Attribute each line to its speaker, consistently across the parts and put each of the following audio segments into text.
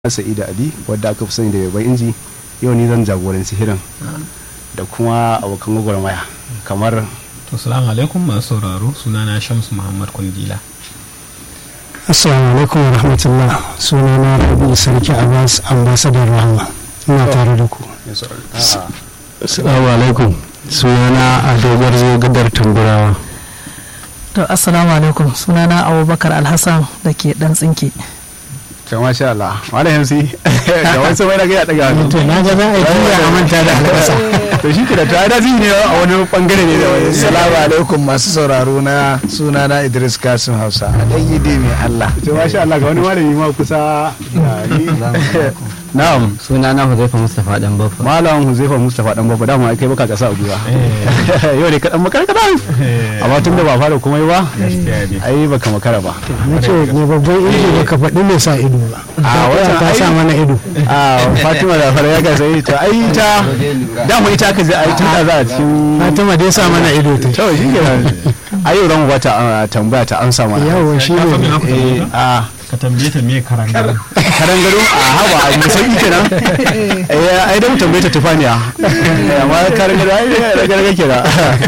Speaker 1: Sa'ida Ali wadda aka fi sani da Yabai Inji yau ni zan jagoranci hirin da kuma abokan gwagwarmaya kamar
Speaker 2: To salamu alaikum masu sauraro sunana Shamsu Muhammad Kundila.
Speaker 3: Assalamu alaikum wa rahmatullah sunana Rabi Sarki Abbas ambasadar Rahama ina tare da ku.
Speaker 4: Assalamu alaikum sunana Ado Garzo gadar Tamburawa.
Speaker 5: To assalamu alaikum sunana Abubakar Alhassan da ke dan tsinke.
Speaker 1: to masha Allah malam Hamsi da wasu mai daga ya daga hannu
Speaker 3: To na ga za a yi tuya a manta da albasa.
Speaker 1: to shi ke da ta da ne a wani bangare ne da wani
Speaker 6: Salamu alaikum masu sauraro na suna na Idris Kasim Hausa a ɗan yi dai mai Allah.
Speaker 1: to masha Allah ga wani malami ma kusa da ni na'am
Speaker 4: Suna na Huzaifa Mustapha Dan Baffa.
Speaker 1: malam Huzaifa Mustafa dan babba dama kai baka kasa a gwiwa yau ne kadan makarkada amma tun da ba fara komai ba
Speaker 2: Gaskiya ne.
Speaker 1: ai baka makara ba
Speaker 3: Na ce ne babban inji ba ka faɗi mai sa ido ba.
Speaker 1: A watan
Speaker 3: ta
Speaker 1: ai-
Speaker 3: sa mana ido.
Speaker 1: a Fatima da fara ya ga sai to ai ta dama ita aka je ai tun da za a cikin
Speaker 3: Fatima dai sa mana ido ta.
Speaker 1: to shi ke ai yau ran wata ah, tambaya ta amsa mana
Speaker 3: Yawa shi
Speaker 2: Ka san me
Speaker 3: ne.
Speaker 2: na ku
Speaker 1: eh
Speaker 2: tambaye ta?
Speaker 1: a
Speaker 2: Ka tambaye ta me karangar.
Speaker 1: karan gado a haba a mai sauki kenan eh ai da mu tambaye ta tufaniya Eh, amma karan gado ai da garga kenan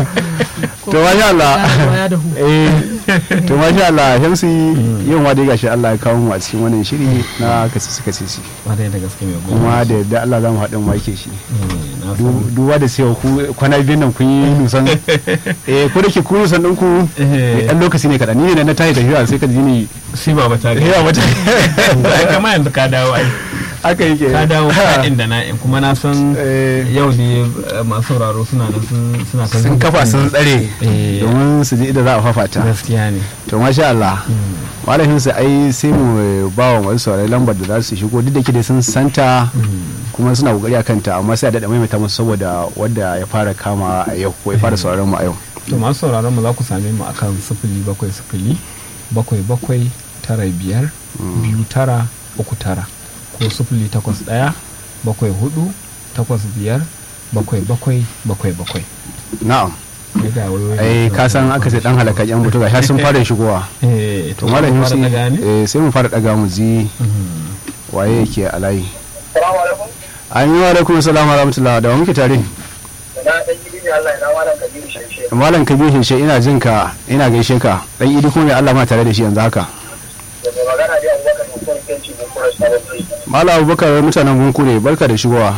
Speaker 1: to masha Allah
Speaker 5: Ya da hu.
Speaker 1: eh to masha Allah Shamsi yau ma dai gashi Allah ya kawo mu a cikin wannan shiri na kasisi kasisi
Speaker 2: Wadai da gaske mai goma.
Speaker 1: kuma da yadda Allah za mu haɗin wake shi
Speaker 2: Na san.
Speaker 1: Du- duba da cewa ku kwana biyun nan kun yi nusan eh ko da ke ku nusan ɗin ku
Speaker 2: Eh.
Speaker 1: ɗan lokaci ne kaɗan ni ne na tayi tafiya sai ka ji ni
Speaker 2: Shi ba ba tare.
Speaker 1: yawa wata
Speaker 2: Ai kama yanzu ka dawo ai.
Speaker 1: haka yake
Speaker 2: Ka dawo ka'in da na'in kuma na san
Speaker 1: Eh.
Speaker 2: yau ne eh, masu sauraro suna nan sun suna ta
Speaker 1: sun kafa sun tsare
Speaker 2: Eh.
Speaker 1: domin su ji idan za a fafata
Speaker 2: Gaskiya ne.
Speaker 1: to masha Allah malamin su ai sai mu eh, ba wa wasu saurayi lambar da za su shigo duk da ke dai sun santa kuma suna kokari akan ta amma sai a daɗa maimaita musu saboda wanda ya fara kama a yau ko ya fara sauraron mu a yau
Speaker 2: To masu sauraron mu za ku same mu akan sifili bakwai sifili bakwai bakwai tara biyar biyu tara uku tara ko sifili takwas ɗaya bakwai hudu takwas biyar bakwai bakwai bakwai bakwai.
Speaker 1: na'am
Speaker 2: Sai ga wayoyin
Speaker 1: ai
Speaker 2: da-
Speaker 1: ka san aka ce dan halaka yan mutu ga sun fara shigowa
Speaker 2: Eh,
Speaker 1: to malam
Speaker 2: fara
Speaker 1: Yusi
Speaker 2: daga ne?
Speaker 1: eh sai mu fara daga mu ji
Speaker 2: Mhm.
Speaker 1: waye yake a layi
Speaker 7: Salamu alaikum.
Speaker 1: amin wa alaikum assalam wa rahmatullah da wa muke tare
Speaker 7: Na ɗan gidi ne Allah ya malam Kabiru Shanshe.
Speaker 1: malam kabir shi ina jin ka ina gaishe ka dan idi kuma mai Allah ma tare da shi yanzu haka
Speaker 7: Da mai magana da Abubakar Mutum Kenci mun kura sabon kai.
Speaker 1: malam abubakar mutanen gunku ne barka da shigowa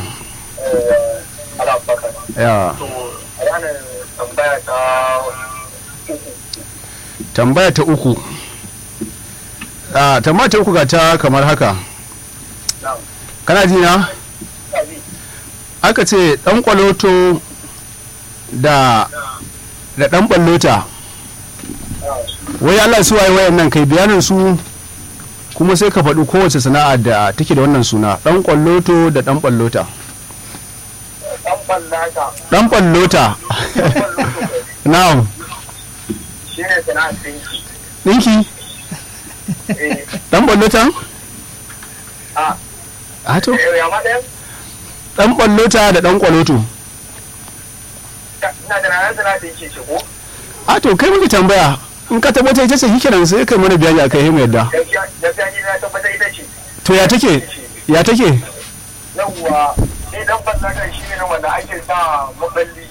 Speaker 7: Allah baka.
Speaker 1: ya
Speaker 7: To a ranar tambaya ta uku.
Speaker 1: tambaya ta uku a tambaya ta uku ga ta kamar haka
Speaker 7: Na'am.
Speaker 1: kana ji na
Speaker 7: Kabi.
Speaker 1: aka ce dan kwaloto da da dan ballota wai Allah su waye wayan nan kai bayanin su kuma sai ka faɗi kowace sana'a da take da wannan suna dan kwalloto da dan ballota
Speaker 7: Ɗan ɓallata.
Speaker 1: dan ballota na'am
Speaker 7: Shi ne sana'ar ɗinki.
Speaker 1: dinki
Speaker 7: Eh,
Speaker 1: dan ballota
Speaker 7: a,
Speaker 1: a to
Speaker 7: eh, ya ma ɗayan?
Speaker 1: dan ballota da dan kwaloto
Speaker 7: Ina da ranar sana'ar ɗinki ce ko?
Speaker 1: a to kai muke tambaya in ka tabbata ita ce hikiran sai kai mana bayani akai mu yadda
Speaker 7: Gaskiya gaskiya ni na tabbatar ita ce.
Speaker 1: to ya take ya take
Speaker 7: Yawwa, ni ɗan ɓallata shi ne na wanda ake sa maballi.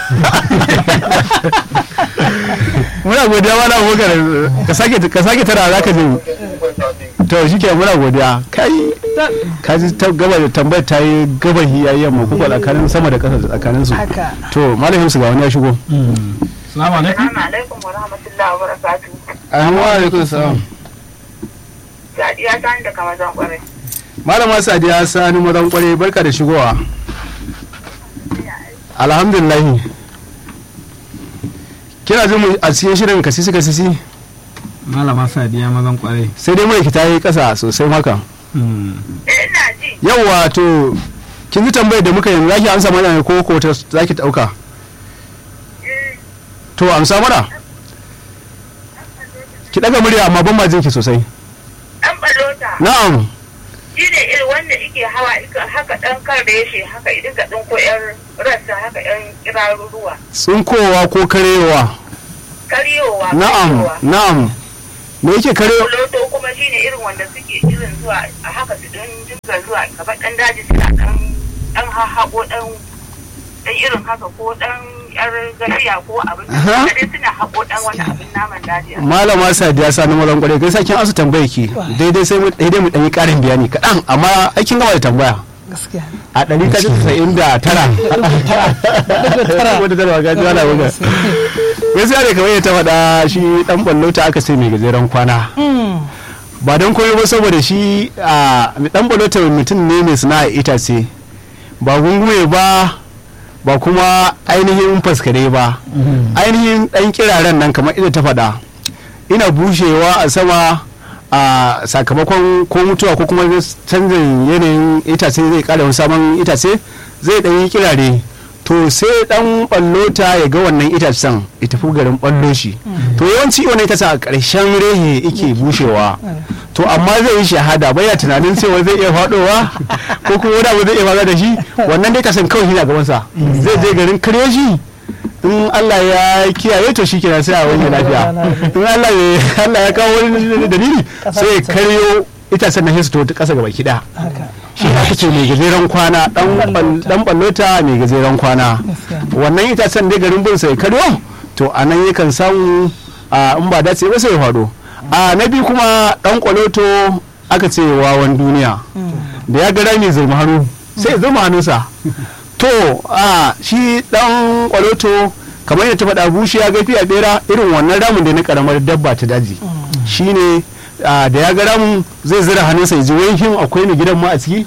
Speaker 1: muna godiya wala abubakar ka sake ka sake tara za ka je to shi ke muna godiya kai ka ji ta gaba da tambayar ta yi gaba hiya yamma kuka tsakanin sama da ƙasa tsakanin su
Speaker 5: Haka.
Speaker 1: to malamin su ga wani ya shigo
Speaker 2: Salamu alaikum.
Speaker 7: Assalamu alaikum wa rahmatullahi wa barakatuhu.
Speaker 1: assalamu alaikum salam
Speaker 7: Sadiya ta da kamar zan kwarai.
Speaker 1: malama sadiya sani mazan kware barka da shigowa alhamdulillah kina jin mu a cikin shirin kasisi kasisi
Speaker 2: Malama Sadiya mazan kwarai.
Speaker 1: sai dai mai ta yi ƙasa sosai maka
Speaker 2: Hmm.
Speaker 7: Eh ina ji.
Speaker 1: yawwa to kin ji tambayar da muka yi zaki amsa mana ne ko ko ta zaki dauka to amsa mana ki daga murya amma ban ma jin ki sosai
Speaker 7: Ɗan ɓallota.
Speaker 1: na'am
Speaker 7: shi ne irin wanda ike hawa ika haka dan kan reshe haka idan ka ɗinko yan rassa haka yan kiraruruwa
Speaker 1: tsinkowa ko karewa
Speaker 7: karyowa
Speaker 1: na'am
Speaker 7: karyowa.
Speaker 1: na'am me yake kare
Speaker 7: loto kuma shine irin wanda suke irin zuwa a haka su don dinga zuwa gaba dan daji suna dan dan hahago dan dan irin haka ko dan yar gafiya ko abin
Speaker 1: Aha.
Speaker 7: da dai suna haƙo dan wani abin naman daji
Speaker 1: malama sadiya sani mazan kwarai kai sakin asu tambaya ki daidai sai mu daidai mu dan yi karin bayani kaɗan amma aikin gama da tambaya
Speaker 5: gaskiya
Speaker 1: a ɗari ta casa'in da tara wadda tara ga jiwa na wuga gaskiya ne kamar yadda ta faɗa shi ɗan ballo ta aka sai mai gajeren kwana ba don koyo ba saboda shi a ɗan ballo ta mutum ne mai sana'a itace ba gungume ba ba kuma ainihin faskare ba ainihin ɗan kiraren nan kamar ita ta faɗa ina bushewa a sama a sakamakon ko mutuwa ko kuma canjin yanayin itace zai kara wani sabon itace zai ɗan yi kirare to sai ɗan ɓallota ya ga wannan itacen ya tafi garin ɓallo shi to yawanci wani itacen a ƙarshen rehe yake bushewa to amma zai yi shahada baya tunanin cewa zai iya faɗowa ko kuma wani abu zai iya faɗa da shi wannan dai kasan kawai shi na gabansa zai je garin karyo shi in Allah ya kiyaye to shi kenan sai a wani lafiya in Allah ya Allah ya kawo wani dalili sai ya karyo itacen na histo ta kasa gaba kida shi ake ce mai gajeren kwana dan ballota mai gajeren kwana wannan itacen dai garin bin sai karyo to a nan yakan samu a in ba dace ba sai ya faɗo a na biyu kuma dan kwaloto aka ce wawan duniya da ya ga rami zurma hannu sai ya zurma hannunsa to a shi dan kwaloto kamar yadda ta faɗa bushi ya gafi a bera irin wannan ramin da na karamar dabba ta daji shine da ya ga ramin zai zira hannunsa ya ji wai him akwai ni gidan ma a ciki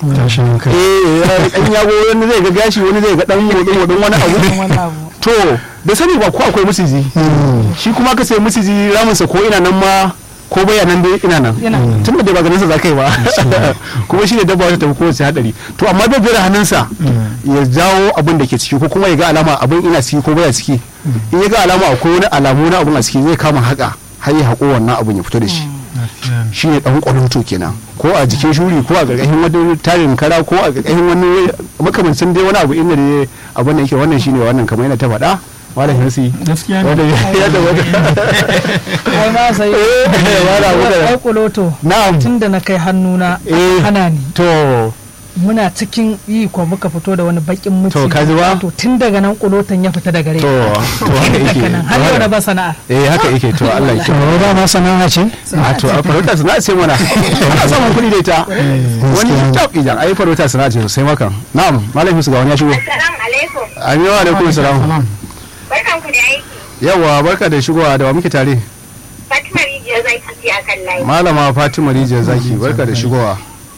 Speaker 1: eh dan yago wani zai ga gashi wani zai ga dan modin modin wani abu to da sani ba ko akwai musiji shi kuma ka sai musiji raminsa ko ina nan ma ko baya nan dai ina nan tun da ba ganin sa zakai ba kuma shi ne dabba ta tafi kowace hadari to amma bai bira hannunsa ya jawo abin da ke ciki ko kuma ya ga alama abin ina ciki ko baya ciki in ya ga alama akwai wani alamu na abin a ciki zai kama haka har ya haƙo wannan abin ya fito da shi shi ne ɗan ƙwalonto kenan ko a jikin shuri ko a ƙarƙashin wani tarin kara ko a ƙarƙashin wani makamancin dai wani abu inda dai abin da yake wannan shine wannan kamar yana ta faɗa malam hirsi
Speaker 2: gaskiya
Speaker 1: wanda ya da wata
Speaker 5: ai ma sai
Speaker 1: wala wala
Speaker 5: ai kuloto
Speaker 1: na'am
Speaker 5: tun da na kai hannuna
Speaker 1: Eh.
Speaker 5: hana ni
Speaker 1: to
Speaker 5: muna cikin yi ko muka fito da wani bakin muci
Speaker 1: To, ka ji ba?
Speaker 5: to tun daga nan kuloton ya fita daga rai
Speaker 1: to to haka yake
Speaker 5: daga nan har yau na ba sana'ar
Speaker 1: eh haka yake to Allah ya
Speaker 3: to ba ma sana'a ce
Speaker 1: a to a farauta sana'a ce mana ana samun kuɗi da ita wani tab idan ai farauta sana'a ce sosai makan na'am malam Yusuf ga wani ya shigo
Speaker 7: Assalamu alaikum.
Speaker 1: amin wa alaikum salam
Speaker 7: Barkan ku da aiki.
Speaker 1: yawa barka da shigowa da wa muke tare
Speaker 7: Fatima Rijiyar zai ci a kan layi.
Speaker 1: malama Fatima Rijiyar Zaki barka da shigowa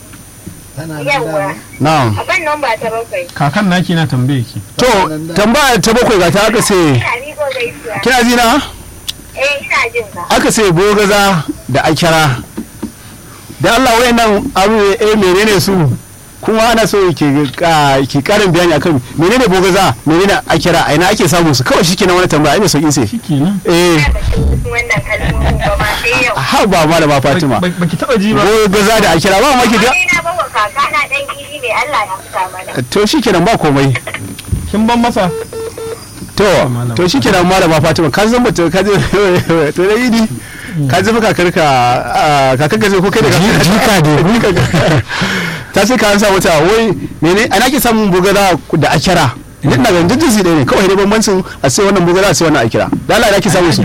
Speaker 7: Yawwa.
Speaker 1: na'am
Speaker 7: A ban nan ba ta bakwai.
Speaker 2: kakan naki na tambaye ki
Speaker 1: to tambaya ta bakwai ga ta aka ce
Speaker 7: Ina ni ko gaisuwa.
Speaker 1: kina ji na
Speaker 7: Eh ina jin ka.
Speaker 1: aka ce bogaza da akira da Allah wayannan abu eh menene su kuma ana so ki ka- ki karin bayani akan menene bogaza menene akira a ina ake samun su kawai shikenan wani tambaya ai mai saukin sai
Speaker 2: shikenan
Speaker 1: eh
Speaker 7: Ina da su wannan kalmomin ba ma sai yau.
Speaker 1: ha ba malama Fatima
Speaker 2: Ba- baki taba ji ba
Speaker 1: bogaza da akira ba ma ki ga
Speaker 7: Wani na bawa kaka na dan gidi ne Allah ya fita mana.
Speaker 1: to shikenan ba komai
Speaker 2: kin ban masa
Speaker 1: to to shikenan malama Fatima ka san mutum ka je to da yidi ka ji fa kakarka ah, kakarka ce ko kai da
Speaker 3: jika da
Speaker 1: ta ce ka sa wata wai mene ana ke samun bugara da akira idan na ganin jinsi ɗaya ne kawai dai bambancin a sai wannan bugara a sai wannan akira da Allah ake samun su